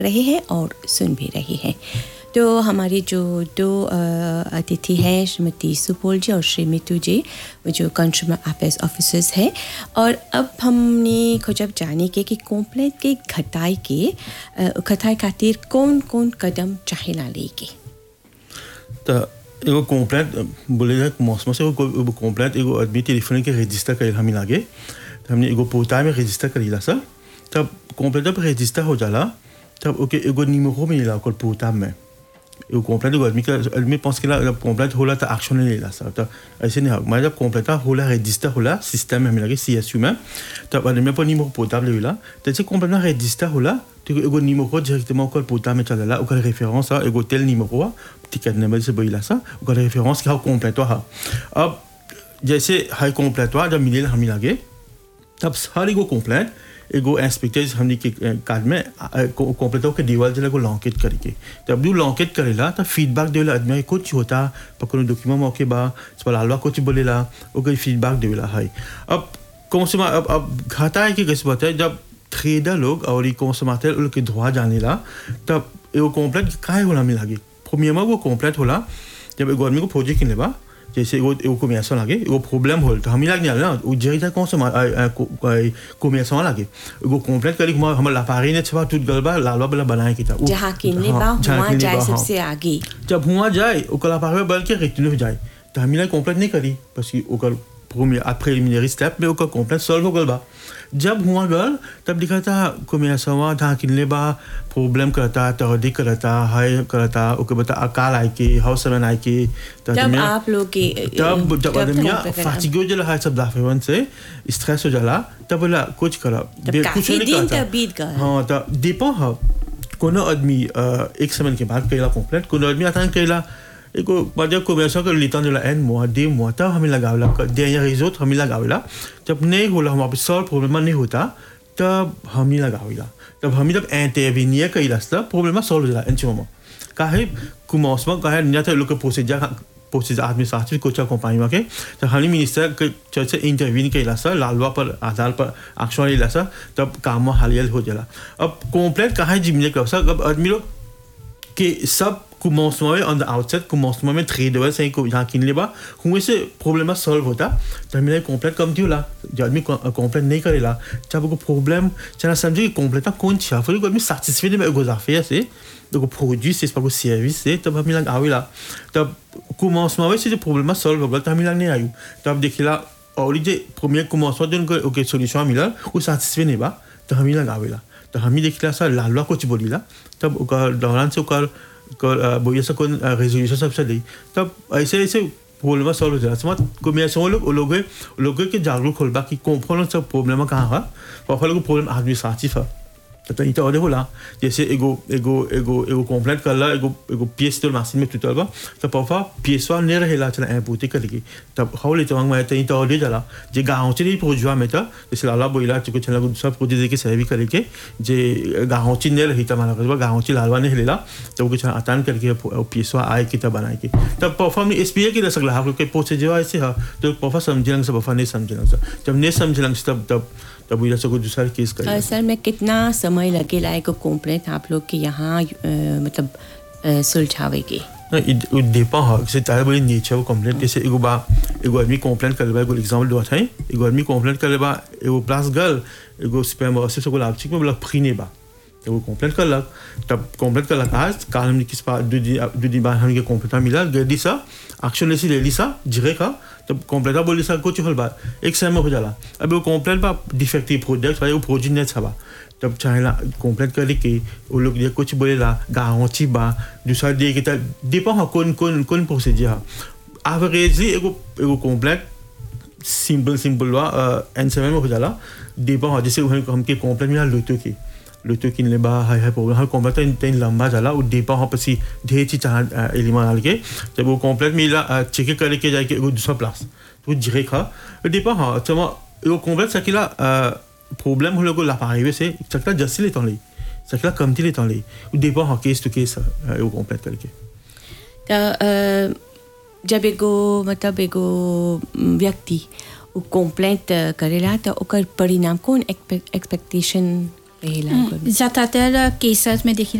रहे हैं और सुन भी रहे हैं तो हमारे जो दो अ, अतिथि हैं श्रीमती सुपोल जी और श्री मितू जी वो जो कंज्यूमर अफेयर्स ऑफिसर्स हैं और अब हमने को जब जाने के कि कंप्लेंट के घटाई के अ, घटाई खातिर कौन कौन कदम चाहेला लेके त एगो कंप्लेंट बोलेगा मौसम से एगो एगो कंप्लेंट एगो आदमी टेलीफोन के रजिस्टर करेल हमी लागे त हमने एगो पोता में रजिस्टर करीला सर तब कंप्लेंट जब रजिस्टर हो जाला तब ओके एगो निमो मिलेला ओकर पोता में एगो कंप्लेंट एगो आदमी का आदमी पास केला जब कंप्लेंट होला त एक्शन नहीं लेला सर त ऐसे नहीं मैं जब कंप्लेंट होला रजिस्टर होला सिस्टम में हमी लागे सीएसयू में तब आदमी पर निमो पोर्टेबल लेला त से कंप्लेंट रजिस्टर होला तो एगो निमो डायरेक्tement ओकर पोता में चलेला ओकर रेफरेंस आ एगो टेल निमो टिकट नंबर से बोला सा ओकर रेफरेंस का कंप्लेंट हा अब जैसे हाई कंप्लेंट जब मिलेला हमी लागे तब हर एगो कंप्लेंट एगो इंस्पेक्टर हमने के कार्ड में कंप्लेंट के दीवार जला को लॉन्केट करके तब जो लॉन्केट करेला तब फीडबैक देला आदमी कुछ होता पकड़ो डॉक्यूमेंट मौके बा सवाल कुछ बोलेला ओकर फीडबैक देला है अब कौन से अब अब घाटा है कि कैसे बात है जब ट्रेडर लोग और ये कौन से माते लोग के धोआ जाने ला तब एगो कंप्लेंट काहे होला मिला गे प्रीमियम वो कंप्लेंट होला जब एगो आदमी को प्रोजेक्ट किन लेबा जैसे एगो एगो कॉमर्स लागे एगो प्रॉब्लम होल तो हम लाग ना उ जेता कौन से कॉमर्स लागे एगो कंप्लेंट करी हम हम लापारी ने छवा टूट गलबा लालवा बला बनाए की था उ- जहाँ किन्ने बा हाँ, जहाँ वहाँ किन्ने जाए बा, हाँ। सबसे आगे जब हुआ जाए ओकर लापारी बल के रिटर्न हो जाए तो हम कंप्लेंट नहीं करी parce que ओकर premier preliminary step में ओकर कंप्लेंट सॉल्व हो गल बा जब हुआ गल तब दिखा था कॉमर्स हुआ था किनले बा प्रॉब्लम करता तहदी करता है करता ओके बता अकाल आए के हाउस सेवन आए के तो जब आदमी- आप लोग के तब जब आदमी कंप्लेंट करा- फाटिग हो जाला है सब दाफेवन से स्ट्रेस हो जाला तब बोला कुछ करा तब बे- काफी नहीं दिन करता। तक बीत गए। हाँ तो डिपेंड है कोनो आदमी अ, एक समय के बाद करेला कंप्लेंट कोनो आदमी आता करेला एगो बाद को वैसा कर लेता जो एन मुआ दे मुआ तब हमें लगावला दे या रिजोर्ट हमें लगावला जब नहीं होला हमारे सॉल्व प्रॉब्लम नहीं होता तब हमें लगावला तब हमें जब इंटरवीनियर करेला तब प्रॉब्लम सॉल्व हो जाला इन चीजों में काहे कुमौसम काहे नहीं था लोग के प्रोसीजर प्रोसीजर आदमी साथ में कुछ कंपनी में के तो हमें मिनिस्टर के चर्च इंटरवीन करेला सर लालवा पर आधार पर एक्शन लेला सर तब काम में हालियल हो जाला अब कंप्लेंट काहे जिम्मे कर सर अब आदमी लोग que सब commencement में on the outset commencement में trade ouais c'est को यहाँ किन लेबा हुए से प्रॉब्लम सॉल्व होता तो हमें कंप्लेंट कम थी होला जो आदमी कंप्लेंट नहीं करेला जब को प्रॉब्लम चला समझे कि कंप्लेंट कौन छा फिर को आदमी satisfait में एगो affaire से एगो produit c'est pas को service से तब हमें लग आवेला तब commencement में से जो प्रॉब्लम सॉल्व हो गया तो हमें लग नहीं आयु तब देखिला और जे premier commencement दिन को ओके सॉल्यूशन मिला वो satisfait नहीं बा तो हमें लग आवेला तो हमें देखिला सर लालवा कुछ बोलीला तब ओकर दौरान से ओकर ओकर बोलिए से कौन रेजोल्यूशन सबसे दी तब ऐसे ऐसे प्रॉब्लम सॉल्व हो जाला समझ को मैं समझ लोग लोग लोग के जागरूक होल बा कि कौन सब प्रॉब्लम कहाँ है और लोग प्रॉब्लम आदमी साची है तो इतना और होला जैसे एगो एगो एगो एगो कंप्लेंट करला एगो एगो पीएस तो मशीन में टूटल बा तो पापा पीएस वा नहीं रहेला चला ए पूती करके तब हाउ ले तवांग में तो इतना और जाला जे गांव से नहीं पहुंचवा में तो जैसे लाला बोला चुके चला सब कुछ दे के सेवी करके जे गांव से नहीं रही तमारा करवा गांव से लालवा नहीं लेला तो वो चला आतान करके पीएस वा आए की तब बनाए के तब पापा ने एसपीए के सकला हम के पहुंचे जो ऐसे है तो पापा समझेंगे सब पापा नहीं समझेंगे जब नहीं समझेंगे तब तब तब वो जैसे कोई दूसरा केस अ, करेगा सर में कितना समय लगेला एगो कंप्लेंट आप लोग के यहाँ अ, मतलब अ, सुलझावेगे Non, il, il dépend hein, c'est très bonne nature complaint que c'est ego ba ego admi complaint que ba ego exemple doit hein ego admi complaint que ba ego place gal ego super c'est ce que la petite me la prine ba ego complaint que la तब complaint que la case quand हम किस pas deux दिन deux दिन बाद हम के complaint मिला गदी सा action लेसी ले ली सा जिरे का तब complaint बोली सा कुछ हल बा एक समय में हो जाला अब वो complaint बा defective product वाले वो प्रोजेक्ट नहीं छबा तब चाहेला कंप्लेंट करे के वो लोग ये कुछ बोलेला गाँवची बा दूसरा दे के तब डिपेंड हो कौन कौन कौन प्रोसीजर है एवरेजली एगो एगो कंप्लेंट सिंपल सिंपल बा एन सेवन में हो जाला डिपेंड हो जैसे हम हमके कंप्लेंट मिला लोटो की लोटो किन ले बा हाय हाय प्रॉब्लम हर कंप्लेंट तो इतनी लंबा जाला वो डिपेंड हो पसी ढेर चीज चाह एलिमेंट डाल के जब वो कंप्लेंट मिला चेक करे के जाके एगो दूसरा प्लास तो जिरे खा डिपेंड हो चमा एगो कंप्लेंट सकिला प्रॉब्लम हो लोगो लापारिवे से सकता जस्सी लेता ली सकला कमती लेता ली डिपेंड हो केस टू केस एगो कंप्लेंट करके त अ, जब एगो मतलब एगो म, व्यक्ति उ कंप्लेंट करेला त ओकर परिणाम कौन एक्सपेक्टेशन रहेला ज्यादातर केसेस में देखी